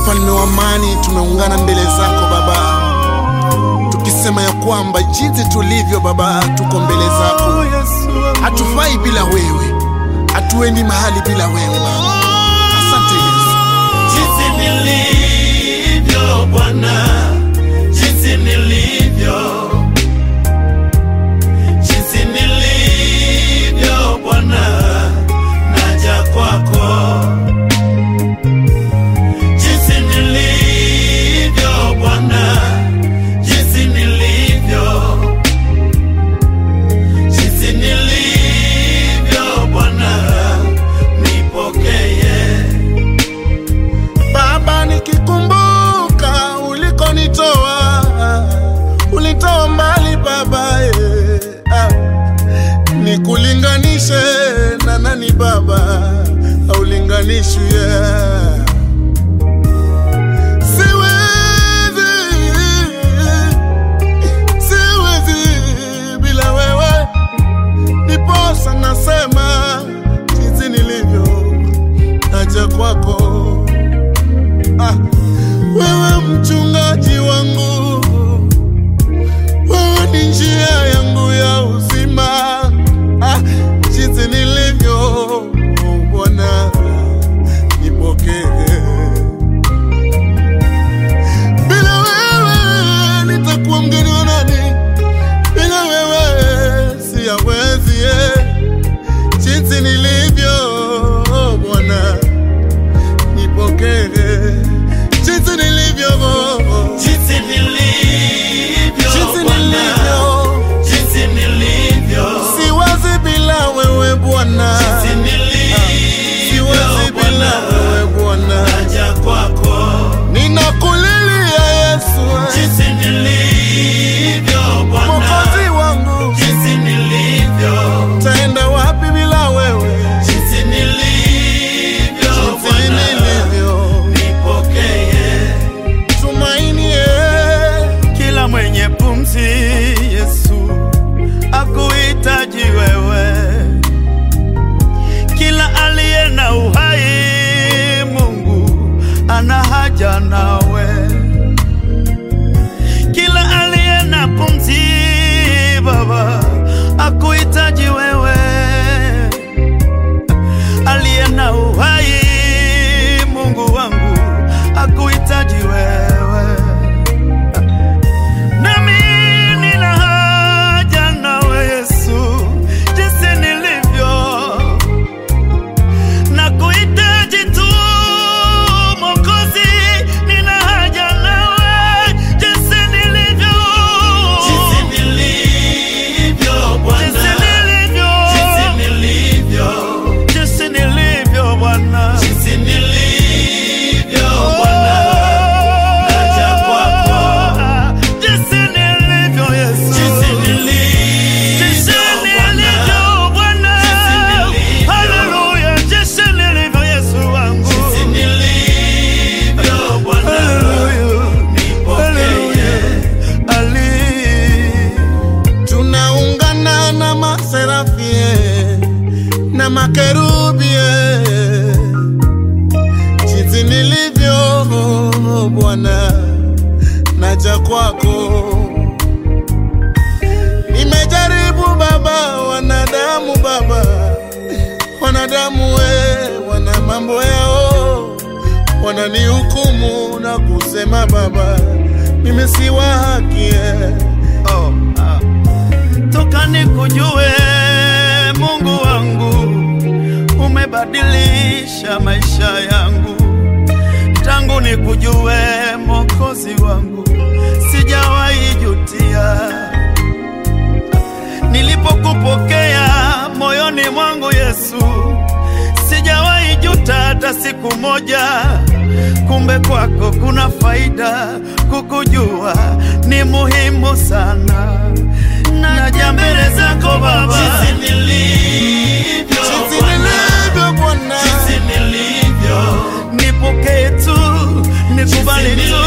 mfalme wa amani, tumeungana mbele zako Baba, tukisema ya kwamba jinsi tulivyo Baba, tuko mbele zako, hatufai bila wewe, hatuendi mahali bila wewe Baba. Asante Yesu. jinsi nilivyo Bwana, jinsi nilivyo, jinsi nilivyo Bwana, naja kwako. Jinsi nilivyo Bwana, jinsi nilivyo, jinsi nilivyo Bwana, nipokee. Baba, nikikumbuka ulikonitoa, ulitoa mbali Baba, eh, ah. nikulinganishe na nani Baba, aulinganishwi yeah. Siwezi, siwezi bila wewe, ndiposa nasema jinsi nilivyo, naja kwako Ah, wewe mchungaji wangu, wewe ni njia yangu ya uzima. Ah, jinsi nilivyo Bwana, nipokee. Bila wewe nitakuwa mgeni wa nani? Bila wewe siyawezi. eh. Jinsi nilivyo Bwana nipokee jinsi nilivyo Jinsi nilivyo jinsi Bwana, nilivyo jinsi nilivyo, siwazi bila wewe Bwana jinsi nilivyo siwazi bila Bwana, wewe Bwana naja kwako. ninakulilia Yesu Jinsi nilivyo Bwana, Mwokozi wangu jinsi nilivyo, taenda wapi bila wewe jinsi nilivyo jinsi Bwana, nilivyo nipokee. tumaini eh. Kila mwenye pumzi Yesu akuhitaji wewe, kila aliye na uhai Mungu ana haja nawe, kila aliye na pumzi Baba akuhitaji wewe, aliye na uhai Mungu wangu akuhitaji wewe nami nina haja nawe Yesu, jinsi nilivyo na kuhitaji tu Mwokozi, nina haja nawe jinsi nilivyo, Jinsi nilivyo Bwana, jinsi nilivyo, jinsi nilivyo, jinsi nilivyo Bwana, jinsi nilivyo Bwana, naja kwako. jinsi nilivyo Yesu, Jinsi Jinsi nilivyo nilivyo Bwana, Jinsi nilivyo. haleluya, jinsi nilivyo Yesu wangu, jinsi nilivyo Bwana, haleluya, nipokee. ali tunaungana na maserafie na makerubie jinsi nilivyo Bwana, naja kwako. Nimejaribu Baba, wanadamu Baba, wanadamu we, wana mambo yao, wananihukumu na kusema Baba, mimi si wa haki eh. oh, ah. toka nikujue Mungu wangu, umebadilisha maisha yangu tangu nikujue Mwokozi wangu, sijawahi jutia nilipokupokea moyoni mwangu Yesu, sijawahi juta hata siku moja. Kumbe kwako kuna faida, kukujua ni muhimu sana. Naja mbele zako Baba, Jinsi nilivyo Jinsi Bwana, nilivyo Bwana, jinsi nilivyo, nipokee tu, nikubali tu